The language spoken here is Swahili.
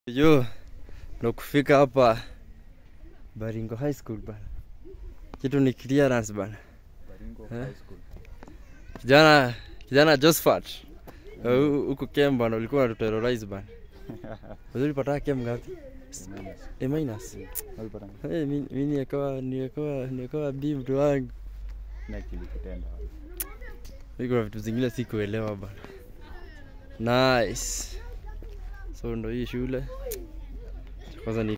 Yo, ndo kufika hapa Baringo High School bana. Kitu ni clearance bana. Baringo Eh? High School. Kijana kijana Josephat. eh, hu- Huko Kem bana ulikuwa unatuterrorize bana. Wewe ulipata Kem ngapi? Minus. A minus. Walipata Eh, mimi mimi nikawa nikawa nikawa B mtu wangu. na kilikutenda. Mimi kuna vitu zingine sikuelewa bana. Nice. So ndo hii shule. Kwanza ni